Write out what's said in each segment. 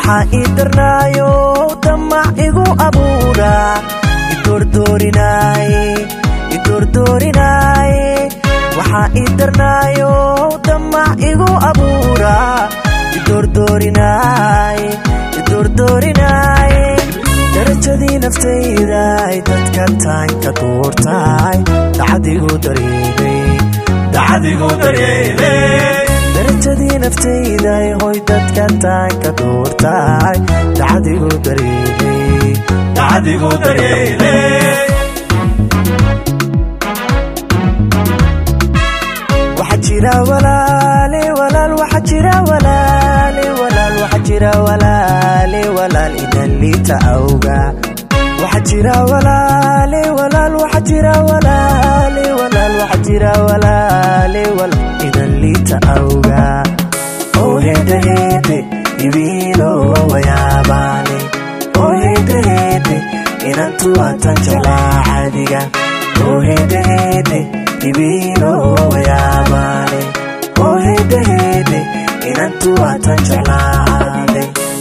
waxaa ii darnaayo damac igu abuura idoordoorinaaye idoordoorinaaye waxaa ii darnaayo damac igu abuura idoordoorinaaye idoordoorinaaye darajadii naftaydaay dadka taanka duurtaay dacadigu dareemay dacadigu dareemay darajadii naftayday hoy dadka taanka duurtaay dacadigu dareemay dacadigu dareemay waxa jira walaale walaal waxa jira walaale walaal waxa jira walaale walaal idan liita awga waxa jira walaale walaal waxa jira walaale walaal waxa jira walaale walaal idan liita awga oo hede hede ibiilo wayaabaane oo hede hede inantu atan jalaa cadiga oo hede hede ibiilo wayaabaane oo hede hede inantu atan jalaacade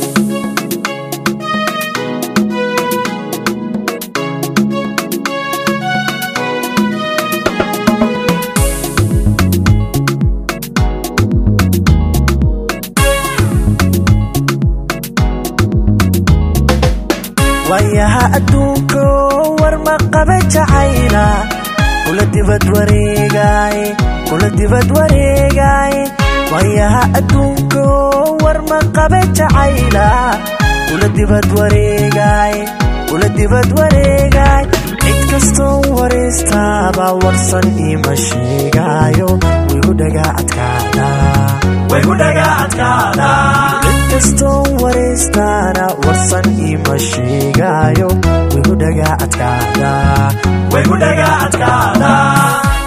waayaha adduunko war ma qaba jacayla kula dibad wareegaay kula dibad wareegaay waayaha adduunko war ma qaba jacayla kula dibad wareegaay kula dibad wareegaay cid kastoo waraystaaba warsan ima sheegaayo wigu dhagaa adkaadaa wigu dhagaa adkaadaa cid kastoo waraystaana warsan ima sheegaayo wigu dhagaa adkaadaa wigu dhagaa adkaadaa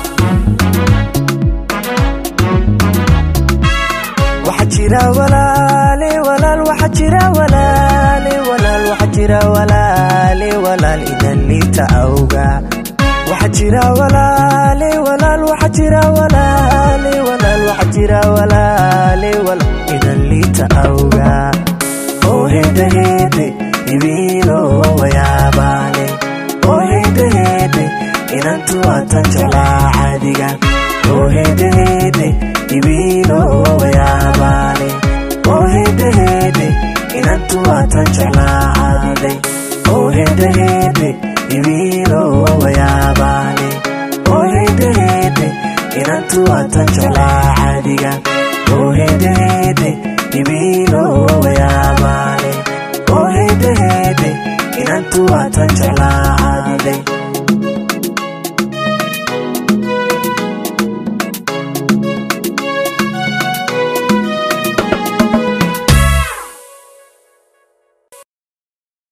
waxa jira walaale walaal waxa jira walaale walaal waxa jira walaale walaal idan liita awga waxa jira walaale walaal waxa jira walaale walaal waxa jira walaale walaal idan liita awga oo hede hede ibiilo wayaabaane oo hede hede inantu atan jalaa cadiga oo hede hede ibiilo wayaabaane oo hede hede inantu atan jalaacade oo hede hede ibiilo wayaabaane oo hede hede inantu atan jalaacadiga oo hede hede ibiilo wayaabaane oo hede hede inantu atan jalaacade